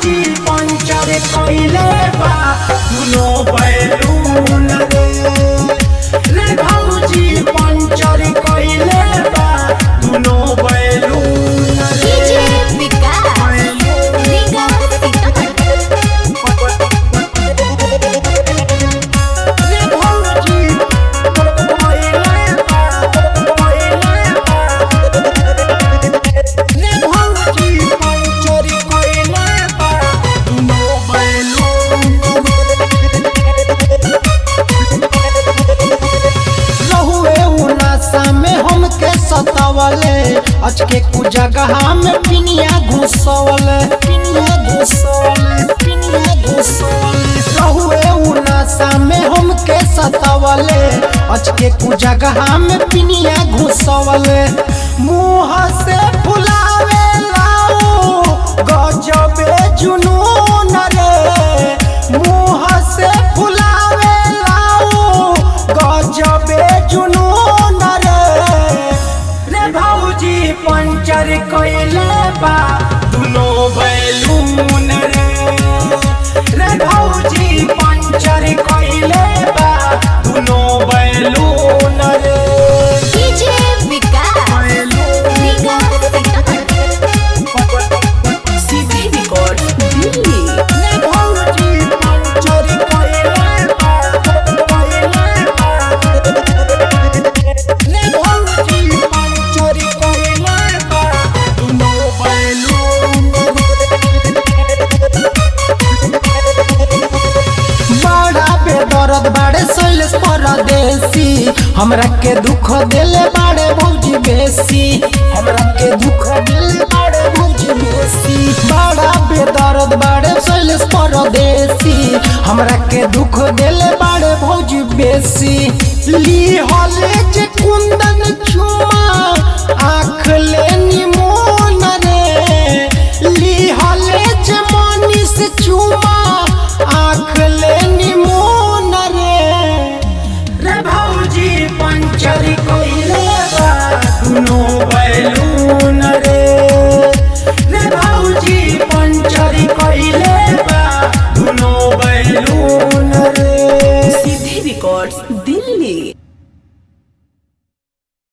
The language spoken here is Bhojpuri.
भौजी पंचर कइले बा दुनो बैलून रे रे भौजी पंचर कइले बा दुनो बैलून रे डीजे विकास रीगा रे भौजी कइले बा कइले बा रे भौजी पंचर कइले बा दुनो बैलून रहुए उनासा में हमके सतावले अचके कु जगह में पिनिया घुसवले पिनिया घुसवले पिनिया घुसवले रहुए उनासा में हमके सतावले अचके कु जगह में पिनिया घुसवले मुंह से फुलावे लाऊ गजबे जुनून रे मुंह से फुलावे लाऊ गजबे जुनून रे रे भौजी पंचर कइले बा दुनो बैलून रे रे भौजी पंचर कइले बा दुनो बैलून रे DJ Vikas Riga CB record Delhi रे भौजी पंचर कइले बा कइले बा रे भौजी पंचर कइले बा दुनो बैलून बड़ा बेदर्द बाड़े शैलेश परदेसी हमरा के दुख देले बाड़े भौजी बेसी हमरा के दुख देले बाड़े भौजी बेसी बड़ा बेदर्द बाड़े शैलेश परदेसी हमरा के दुख देले बाड़े भौजी बेसी ली हले जे